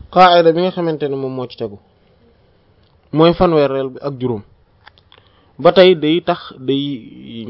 qaayida bi nga xamante ne moom moo ci tegu mooy fanweereel bi ak juróom ba tey day tax day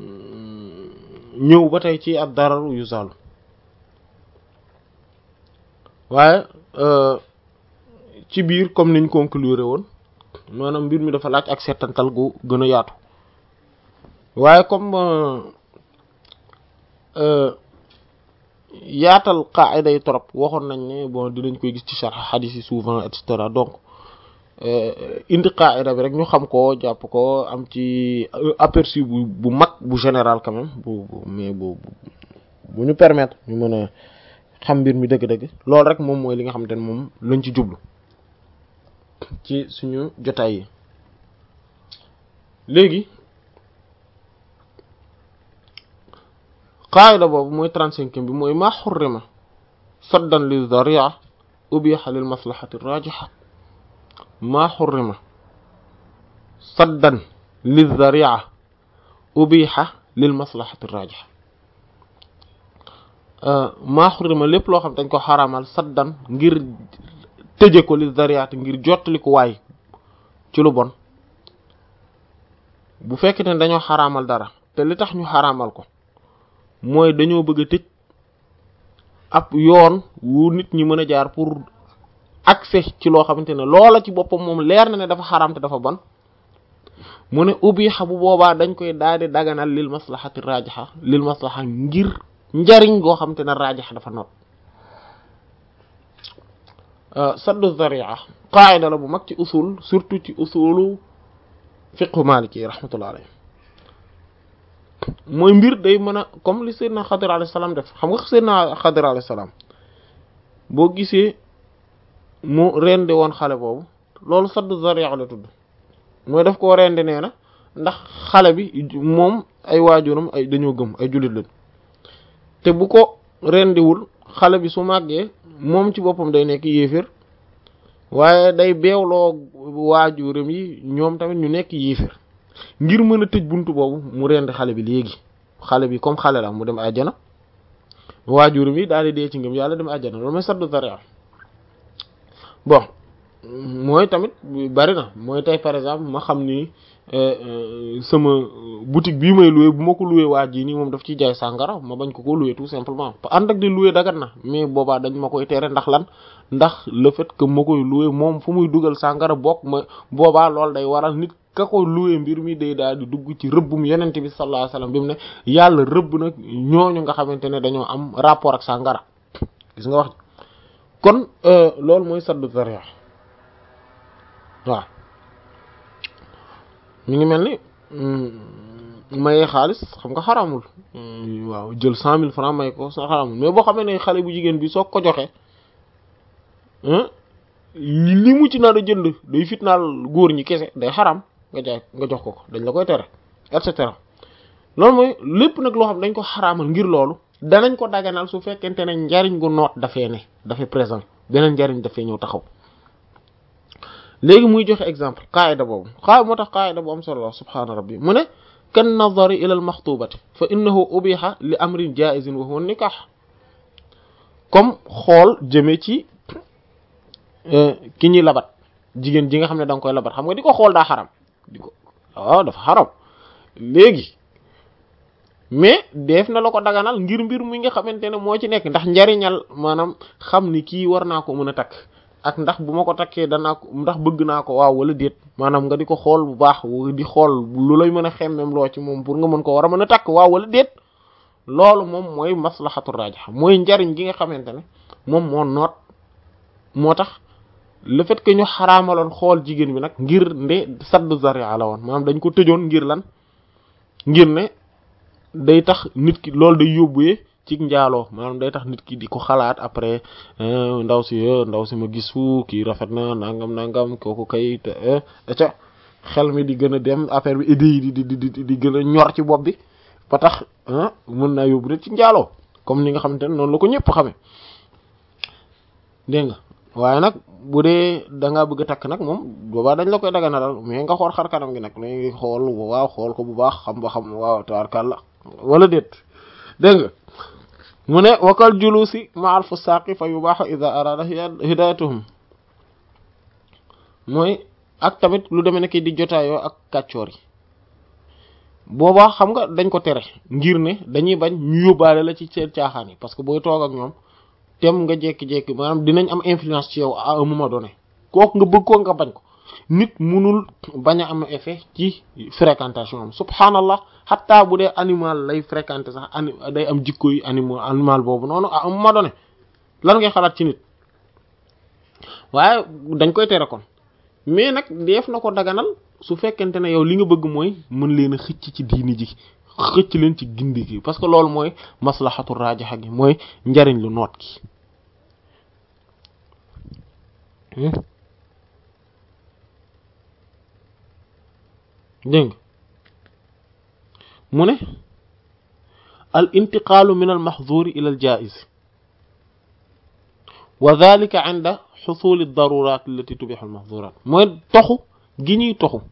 ñëw ba tey ci ad dararu yu saalu waaye ci biir comme niñ conclure woon maanaam mbir mi dafa laaj ak settantal gu gën a yaatu waaye comme yaatal qaida yi trop waxoon nañ ne bon dinañ koy gis ci sharh hadith yi souvent et cetera donc indi qaida bi rek ñu xam ko jàpp ko am ci aperçu bu bu mag bu général quand même bu mais bu bu ñu permettre ñu mën a xam mbir mi dëgg-dëgg loolu rek moom mooy li nga xamante ne moom lañ ci jublu ci suñu jotaay yi léegi qaayida boobu mooy trente-cinquième bi mooy maa xurrima saddan li zaria ubiha lil maslahati rajiha maa xurrima saddan li zaria ubiha lil maslahati rajiha maa xurrima lépp loo xam dañ ko xaraamal saddan ngir tëje ko li zariati ngir jottali ko waay ci lu bon bu fekkee ne dañoo xaraamal dara te li tax ñu xaraamal ko mooy dañoo bëgg a tëj ab yoon wu nit ñi mën a jaar pour accès ci loo xamante ne loola ci boppam moom leer na ne dafa xaraam te dafa bon mu ne ubiha bu boobaa dañ koy daal di daganal lil maslahati rajiha lil maslaha ngir njariñ goo xamante ne rajiha dafa noot saddu zaria qaida la bu mag ci usul surtout ci usulu fiqhu maliki rahmatullah alayhi mooy mbir day mën a comme li Seydina Xadir alayhi salaam def xam nga Seydina Xadir alayhi salaam boo gisee mu rendi woon xale boobu loolu saddu zaria la tudd mooy daf koo rendi nee na ndax xale bi moom ay waajuram ay dañoo gëm ay jullit lañ te bu ko rendiwul xale bi su màggee moom ci boppam day nekk yéeféer waaye day beewloo waajuram yi ñoom tamit ñu nekk yéeféer ngir mën a tëj buntu boobu mu rendi xale bi léegi xale bi comme xale la mu dem àjjana waajuram yi daal di dee ci ngëm yàlla dem àjjana loolu mooy saddu zaria bon mooy tamit bari na mooy tey par exemple ma xam ni sama boutique bii may loué bu ma ko loué waa ji nii moom daf ciy jaay sàngara ma bañ ko ko loué tout simplement ànd ak di loué dagat na mais boobaa dañ ma koy tere ndax lan ndax le fait que ma koy loué moom fu muy dugal sàngara bokk ma boobaa loolu day waral nit ka koy loué mbir mi day daal di dugg ci rëbbum yenent bi sallallahu alayhi wasallam bi mu ne yàlla rëbb nag ñooñu nga xamante ne dañoo am rapport ak sàngara gis nga wax kon loolu mooy saddu zaria waaw mi ngi mel ni mayee xaalis xam nga xaramul waaw jël cent mille francs may ko sa xaramul mais boo xamee ne xale bu jigéen bi soo ko joxe li mu ci nar a jënd day fitnaal góor ñi kese day xaram nga jaay nga jox ko ko dañ la koy tere et cetera loolu mooy lépp nag loo xam dañ ko xaraamal ngir loolu danañ ko daganal su fekkente ne njariñ gu noot dafee ne dafay présent beneen njariñ dafay ñëw taxaw léegi muy joxe exemple qaida boobu xaa moo tax qaida bu am solo subhaana rabbi mu ne kan nazari ila al maxtubati fa innahu ubiha li amrin jaizin wa huwa nikah comme xool jëme ci ki ñuy labat jigéen ji nga xam ne da nga koy labat xam nga di ko xool daa xaram di ko waaw dafa xaram léegi mais def na la ko daganal ngir mbir mi nga xamante ne moo ci nekk ndax njariñal maanaam xam ni kii war naa ko mën a takk ak ndax bu ma ko takkee danaa ko ndax bëgg naa ko waaw wala déet maanaam nga di ko xool bu baax di xool lu lay mën a xemmem loo ci moom pour nga mën ko war a mën a takk waaw wala déet loolu moom mooy maslahatu rajiha mooy njariñ gi nga xamante ne moom moo noot moo tax le fait que ñu xaraamaloon xool jigéen bi nag ngir nde saddu zaria la woon maanaam dañ ko tëjoon ngir lan ngir ne day tax nit ki loolu day yóbbuwee ci njaaloo maanaam day tax nit ki di ko xalaat après ndaw si ndaw si ma gis fu kii rafet na nangam nangam kooku kay te ca xel mi di gën a dem affaire bi idée yi di di di di gën a ñor ci bopp bi ba tax mën naa yóbbu nit ci njaaloo comme ni nga xamante ne noonu la ko ñëpp xamee dégg nga waaye nag bu dee da ngaa bëgg a takk nag moom boobaa dañ la koy daganalal mais nga xool xar kanam gi nag léegi xool waaw xool ko bu baax xam ba xam waaw tabarkàlla wala déet dégg nga mu ne wakal julusi ma al fusaaqi fa yubaaxu ida arada hidayatuhum mooy ak tamit lu demee nekk di jotaayoo ak kàccoor yi boobaa xam nga dañ ko tere ngir ne dañuy bañ ñu yóbbaale la ci seen caaxaan yi parce que booy toog ak ñoom tem nga jékki-jékki maanaam dinañ am influence ci yow à un moment donné kooku nga bëgg ko nga bañ ko nit munul bañ a am effet ci fréquentation am subhanallah xataa bu dee animal lay fréquenter sax ani day am jikko yi animal animal boobu noonu à un moment donné lan ngay xalaat ci nit waaye dañ koy tere kon mais nag def na ko daganal su fekkente ne yow li nga bëgg mooy mën leen a xëcc ci diini ji xëcc leen ci gindi gi parce que loolu mooy maslahatu rajaxa gi mooy njariñ lu noot gi dégg mu ne al intiqaalu min al maxduri ila al jaiz wa dhalika inda xusuli darurat allati tubixu al maxdurat mooy toxu gi ñuy toxu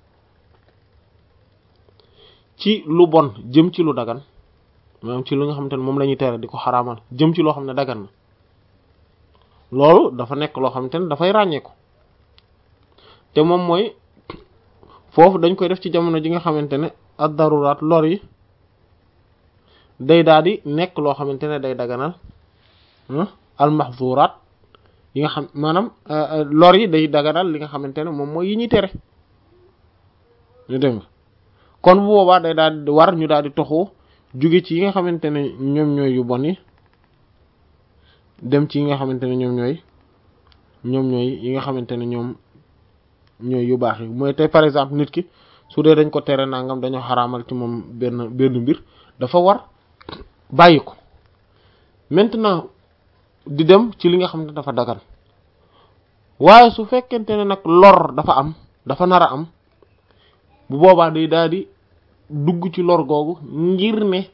ci lu bon jëm ci lu dagan maanaam ci lu nga xamante ne moom la ñuy tere di ko xaraamal jëm ci loo xam ne dagan na loolu dafa nekk loo xamante ne dafay ràññeeku te moom mooy foofu dañ koy def ci jamono ji nga xamante ne ad daruraat lor yi day daal di nekk loo xamante ne day daganal al mahzuraat yi nga xam maanaam lor yi day daganal li nga xamante ne moom mooy yi ñuy tere ñu dégg nga kon bu boobaa day daal di war ñu daal di toxoo jóge ci yi nga xamante ne ñoom ñooy yu bon yi dem ci yi nga xamante ne ñoom ñooy ñoom ñooy yi nga xamante ne ñoom ñooy yu baax yi mooy tey par exemple nit ki su dee dañ ko tere nangam dañoo xaraamal ci moom benn benn mbir dafa war bàyyi ko maintenant di dem ci li nga xam ne dafa dagan waaye su fekkente ne nag lor dafa am dafa nar a am bu boobaa day daal di dugg ci lor googu ngir ne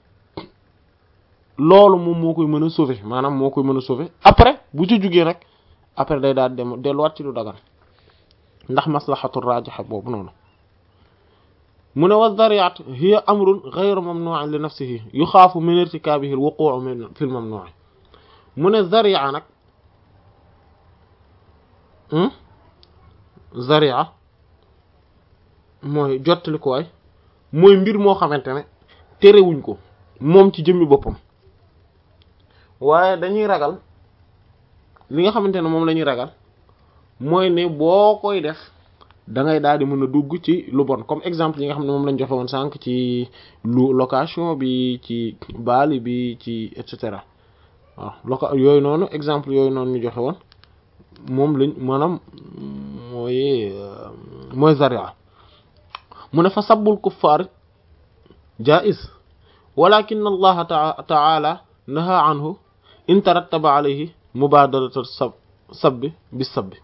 loolu moom moo koy mën a sauver maanaam moo koy mën a sauver après bu ci jugee nag après day daal dem delluwaat ci lu dagan ndax maslahatu rajiha boobu noonu mu ne wa dariat hiya amrun ghayru mamnu'in li nafsihi yuxaafu min irtikabihi al-wuqu'u min fi al-mamnu' mu ne zaria nag zaria mooy jottali ko waay mooy mbir moo xamante ne terewuñ ko moom ci jëmmi boppam waaye dañuy ragal li nga xamante ne moom la ñuy ragal mooy ne boo koy def da ngay daal di mën a dugg ci lu bon comme exemple yi nga xam ne moom lañ joxe woon sànq ci lu location bi ci baali bi ci et cetera waaw loca yooyu noonu exemple yooyu noonu ñu joxe woon moom lañ maanaam mooy mooy zaria mu ne fa sabbul kuffaar jaiz walakin allaha taala naha anhu in tarattaba alayhi mubadaratu sab sabbi bi sabbi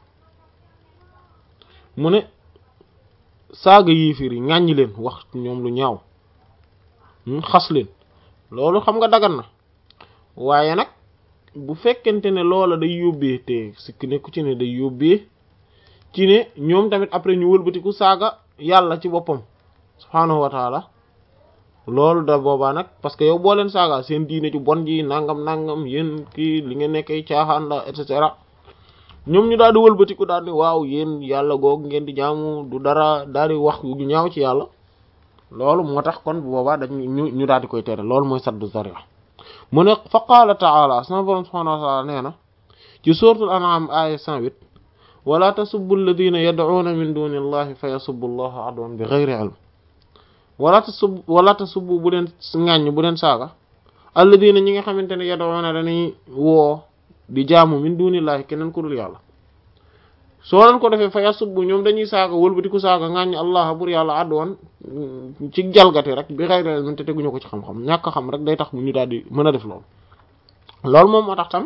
mu ne saaga yiifir yi ŋàññi leen wax ñoom lu ñaaw xas leen loolu xam nga dagan na waaye nag bu fekkente ne loola day yóbbee te sikk nekku ci ne day yóbbee ci ne ñoom tamit après ñu wëlbatiku saaga yàlla ci boppam subhaanahu wa taala loolu da boobaa nag parce que yow boo leen saaga seen diine ci bon ji nangam nangam yéen kii li nga nekkee caaxaan la et cetera ñoom ñu daal di wëlbatiku daal di waaw yéen yàlla googu ngeen di jaamu du dara daal di wax yu ñaaw ci yàlla loolu moo tax kon bu boobaa dañ ñu ñu daal di koy tere loolu mooy saddu zaria mu ne fa qaala taala sama borom subhanahu wa taala nee na ci suratul an'am aya 108 wala tasubbu alladhina yad'una min duni allahi fa yasubbu allaha adwan bi ghayri ilm wala tasub wala tasubbu bu leen ŋàññ bu leen saaga alladhina ñi nga xamante ne yad'una dañuy woo di jaamu min dunillahi keneen ku dul yàlla soo leen ko defee fa yasubbu ñoom dañuy saaga wëlbati ku saaga ŋàññ allah bur yàlla adwan ci jalgati rek bi ghayri ilm te teguñu ko ci xam-xam ñàkk a xam rek day tax mu ñu daal di mën a def loolu loolu moom moo tax tam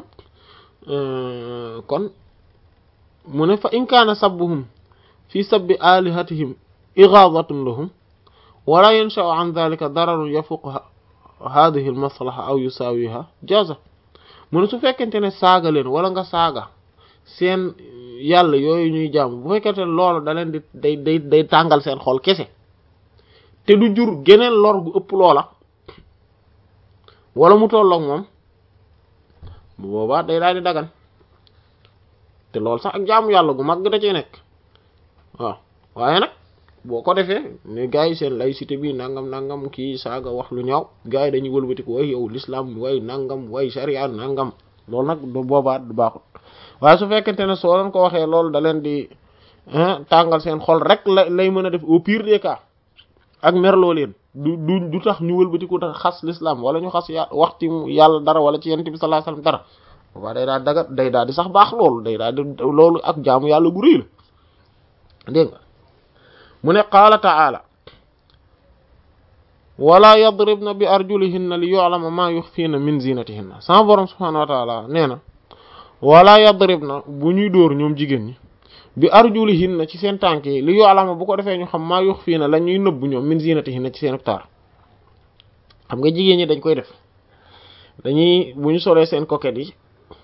kon mu ne fa in kaana sabbuhum fi sabbi alihatihim igaadatun lahum wala yansha'u an dhalika dararun yafuqu hadhihi al maslaha aw yusawiha jaza mu ne su fekkente ne saaga leen wala nga saaga seen yàlla yooyu ñuy jàmm bu fekkente ne loolu da leen di day day day tàngal seen xol kese te du jur geneen lor gu ëpp loola wala mu tolloog moom bu boobaa day daal di dagan te loolu sax ak jaamu yàlla gu mag da cee nekk waaw waaye nag boo ko defee ne gars yi seen laïcité bi nangam nangam kii saaga wax lu ñaaw gars yi dañuy wëlbatiku way yow l'islam way nangam way sharia nangam loolu nag du boobaa du baaxut waaye su fekkente ne soo leen ko waxee loolu da leen di tàngal seen xol rek la lay mën a def au pire des cas ak merloo leen du du du tax ñu wëlbatiku tax xas l'islam wala ñu xas ya wax ci yàlla dara wala ci yonent bi sallallahu alayhi wasallam dara boobaa day daal daga day daal di sax baax loolu day daal di loolu ak jaamu yàlla gu rëy la dégg nga mu ne qaala ta'ala wala yadribna bi arjulihinna li yu'lama ma yukhfina min zinatihinna sama borom subhanahu wa ta'ala nee na wala yadribna bu ñuy dóor ñoom jigéen ñi bi arjulihinna ci seen tànk yi li yu'lama bu ko defee ñu xam ma yukhfina la ñuy nëbb ñoom min zinatihinna ci seen taar xam nga jigéen ñi dañ koy def dañuy bu ñu solee seen coquette yi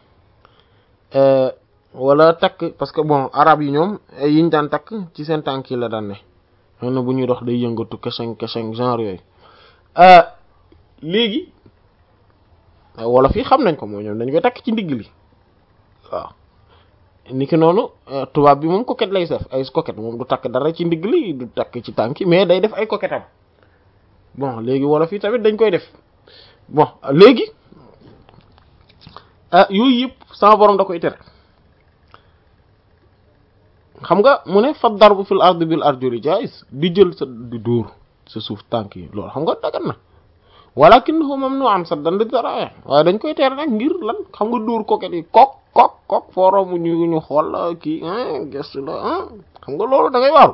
wala takk parce que bon arab yi ñoom yiñ daan takk ci seen tànk yi la daan ne xam na bu ñuy dox day yëngatu keseng keseng genre yooyu léegi wala fii xam nañ ko mooy ñoom dañ koy takk ci ndigg li waaw niki noonu tubaab bi moom coquette lay def ay coquette moom du takk dara ci ndigg li du takk ci tànk yi mais day def ay coquette am bon léegi wala fii tamit dañ koy def bon léegi yooyu yëpp sama borom da koy tere xam nga mu ne fa darbu fil ardi bil arjuli jaiz di jël sa di dóor sa suuf tànk yi loolu xam nga dagan na walakinahu mamnu'an saddan li daraaya waaye dañ koy tere nag ngir lan xam nga dóor coquette yi kok kok kok fooromu ñu ñu xool la kii gestu la xam nga loolu da ngay waaru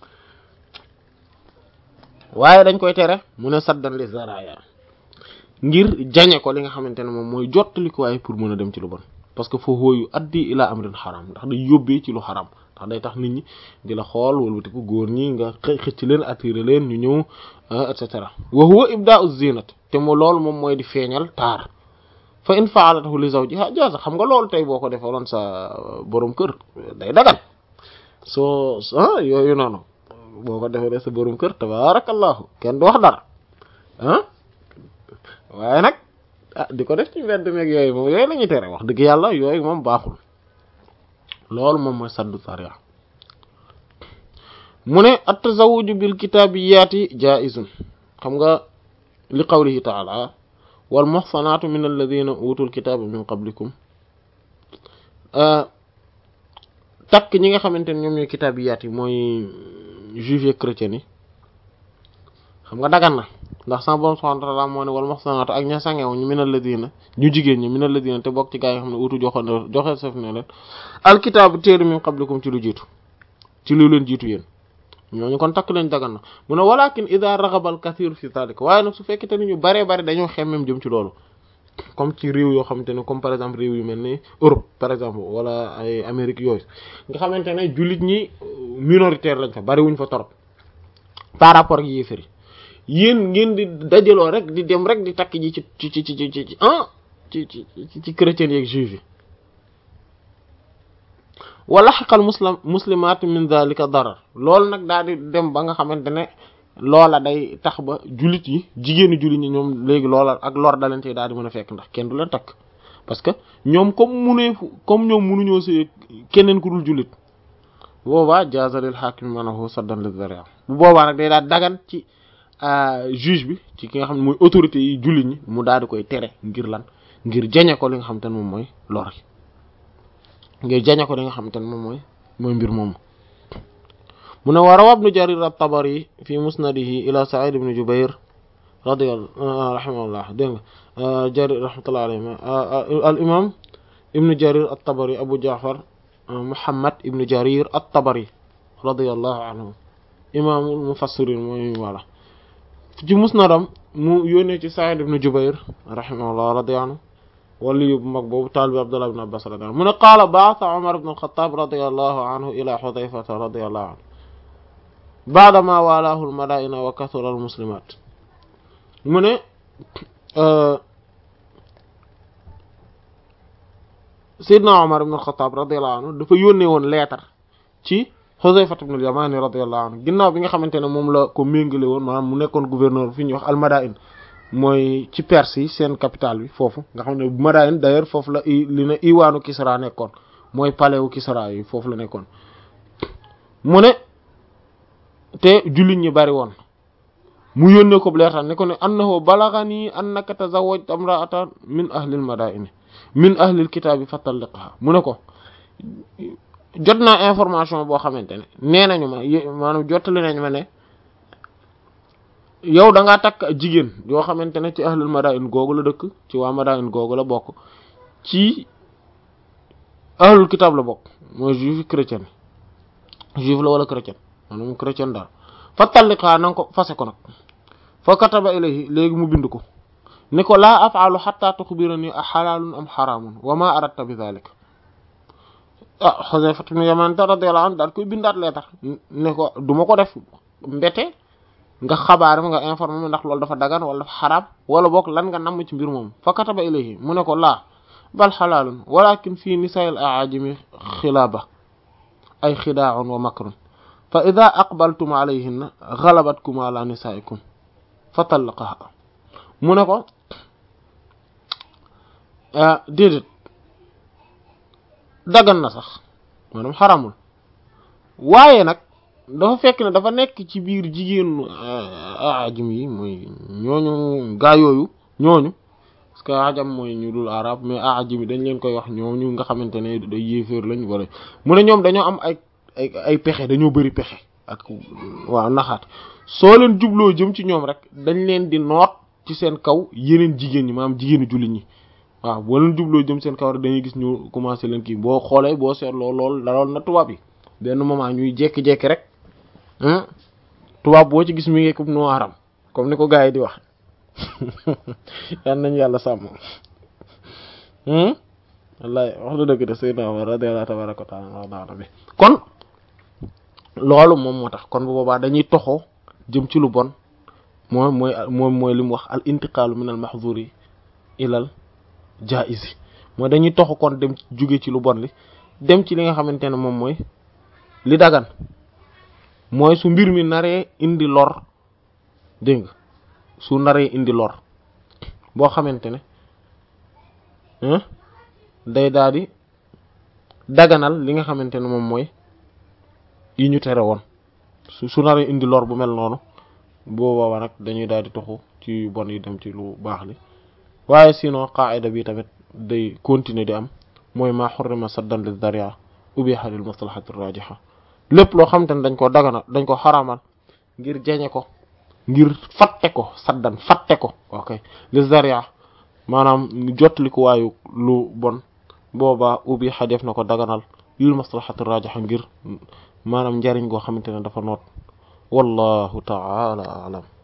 waaye dañ koy tere mu ne saddan li daraaya ngir jañe ko li nga xamante ne moom mooy jottali ko waaye pour mën a dem ci lu bon parce que foofu wooyu addi ila amrin xaram ndax day yóbbee ci lu xaram ndax day tax nit ñi di la xool wala ko góor ñi nga xëcc leen attiré leen ñu ñëw et cetera wa huwa ibda'u zinat te mu loolu moom mooy di feeñal taar fa in fa'alatahu li zawjiha jaza xam nga loolu tey boo ko defaloon sa borom kër day dagan soo ah yooyu noonu boo ko defalee sa borom kër tabarakallahu kenn du wax dara ah waaye nag ah di ko def ci mbedd meeg yooyu moom yooyu la ñuy tere wax dëgg yàlla yooyu moom baaxul loolu moom mooy saddu sariya mu ne at-tazawwuj bil kitaabiyaati jaa'izun xam nga li qawlihi ta'ala wal muhsanaatu min alladhina utul kitaaba min qablikum takk ñi nga xamante ne ñoom ñooy kitaabiyaat yi mooy juifs et chrétiens yi xam nga dagan na ndax sama borom subhanahu wa ta'ala moo ne wal muhsanaatu ak ña sangewu ñu min alladhina ñu jigéen ñi min alladhina te bokk ci gaa yi nga xam ne utu joxoon joxe saf ne leen alkitaabu téere min qablikum ci lu jiitu ci lu leen jiitu yéen ñooñu kon takk leen dagan na mu ne walakin idha raghaba al kathir fi dhalika waaye nag su fekkente ni ñu baree bari dañoo xemmem jëm ci loolu comme ci réew yoo xamante ne comme par exemple réew yu mel ni Europe par exemple wala ay Amérique yooyu nga xamante ne jullit ñi minoritaire lañ fa bari wuñ fa torop par rapport ak yéefari yéen ngeen di dajaloo rek di dem rek di takk ji ci ci ci ci ci ci ah ci ci ci chrétiens yeeg juifs yi wala xaqal muslim muslimat min zalika darar loolu nag daal di dem ba nga xamante ne loola day tax ba jullit yi jigéenu jullit ñi ñoom léegi loola ak lor da leen tey daal di mën a fekk ndax kenn du leen takk parce que ñoom comme munee comme ñoom munuñoo see keneen ku dul jullit boobaa jazalil hakim manahu saddan li zaria bu boobaa nag day daal dagan ci juge bi ci ki nga xam ne mooy autorité yi jullit ñi mu daal di koy tere ngir lan ngir jañe ko li nga xamante ne moom mooy lor gi ngir jañe ko li nga xamante ne moom mooy mooy mbir moomu mu ne wa rawa ibnu jarir at-tabari fi musnadihi ila sa'id ibn jubair radiyallahu rahimahullah dégg nga jarir rahmatullahi alayhi al imam ibnu jarir at-tabari abu ja'far muhammad ibnu jarir at-tabari radiyallahu anhu imaamul mufassirin mooy wala ci musnadam mu yónnee ci sa'id ibn jubair rahimahullah radiyallahu anhu wali yu bu mag boobu taalibi abdullah ibn abbas radiyallahu anhu mu ne qaala ba'atha umar ibn al-khattab radiyallahu anhu ila hudhayfata radiyallahu anhu baadama walaahu almadaina wa kathura almuslimat mu ne Seydina Omar ibn al-Khattab radiyallahu anhu dafa yónnee woon leetar ci Huzayfa ibn al-Yamani radiyallahu anhu ginnaaw bi nga xamante ne moom la ko méngale woon maanaam mu nekkoon gouverneur fi ñuy wax almadain mooy ci Perse yi seen capitale bi foofu nga xam ne Madain d'ailleurs foofu la i li na iwaanu Kisra nekkoon mooy palais wu Kisra yi foofu la nekkoon mu ne te jullit ñi bari woon mu yónnee ko leetar ne ko ne annahu balaghani annaka tazawwajta imra'atan min ahlil madaini min ahlil kitaabi fatalliqha mu ne ko jot naa information boo xamante ne nee nañu ma maanaam jottali nañ ma ne yow da ngaa takk jigéen yoo xamante ne ci ahlul madain googu la dëkk ci waa madain googu la bokk ci ahlul kitaab la bokk mooy juif chrétien juif la wala chrétien maanaam chrétien daal fa talliqaa na nga ko fase ko nag fa kataba ilayhi léegi mu bind ko ni ko laa afaalu xatta tuxbirani a xalaalun am xaraamun wa ma aradta bi dalik ah Xuzayfa ibn Yaman radiyallahu anhu daal koy bindaat leetar ne ko du ma ko def mbete nga xabaar ma nga informé ma ndax loolu dafa dagan wala dafa xaraam wala boog lan nga namm ci mbir moom fa kataba ilayhi mu ne ko laa bal xalaalun walakin fii nisaa'il aajimi xilaaba ay xidaaun wa makrun fa ida aqbaltum alayhinna galabatkum ala nisaikum fa talliqaha mu ne ko déedéet dagan na sax maanaam xaramul waaye nag dafa fekk ne dafa nekk ci biir jigéenu ajam yi mooy ñooñu gaa yooyu ñooñu parce que ajam mooy ñu dul arab mais ajam yi dañ leen koy wax ñooñu nga xamante ne day yéeféer lañ wala mu ne ñoom dañoo am ay ay ay pexe dañoo bëri pexe ak waaw naxaat soo leen jubloo jëm ci ñoom rek dañ leen di noot ci seen kaw yeneen jigéen ñi maanaam jigéenu jullit ñi waaw boo leen jubloo jëm seen kaw rek dañuy gis ñu commencé leen kii boo xoolee boo seetloo lool dalool na tubaab yi benn moment ñuy jékki-jékki rek tubaab boo ci gis mi ngi ko noiram comme ni ko gars yi di wax yan nañu yàlla sàmm wallahi wax na dëgg de sayyidna Umar radiyallahu tabaraka wa ta'ala bi kon loolu moom moo tax kon bu boobaa dañuy toxoo jëm ci lu bon moom mooy moom mooy li mu wax al intiqaalu min al mahzuri ilal jaizi mooy dañuy toxu kon dem jóge ci lu bon li dem ci li nga xamante ne moom mooy li dagan mooy su mbir mi naree indi lor dégg nga su naree indi lor boo xamante ne day daal di daganal li nga xamante ne moom mooy yi ñu tere woon su su naree indi lor bu mel noonu boobaa nag dañuy daal di toxu ci bon yi dem ci lu baax li waaye sinon qaida bi tamit day continuer di am mooy maa xurrima saddan li daria ubiha lil maslahati rajiha lépp loo xamante ne dañ ko dagana dañ ko xaramal ngir jeñe ko ngir fatte ko saddan fatte ko ok li daria maanaam jotli ko waayu lu bon boobaa ubiha def na ko daganal lil maslahati rajiha ngir maanaam njariñ goo xamante ne dafa noot wallahu ta'ala a'lam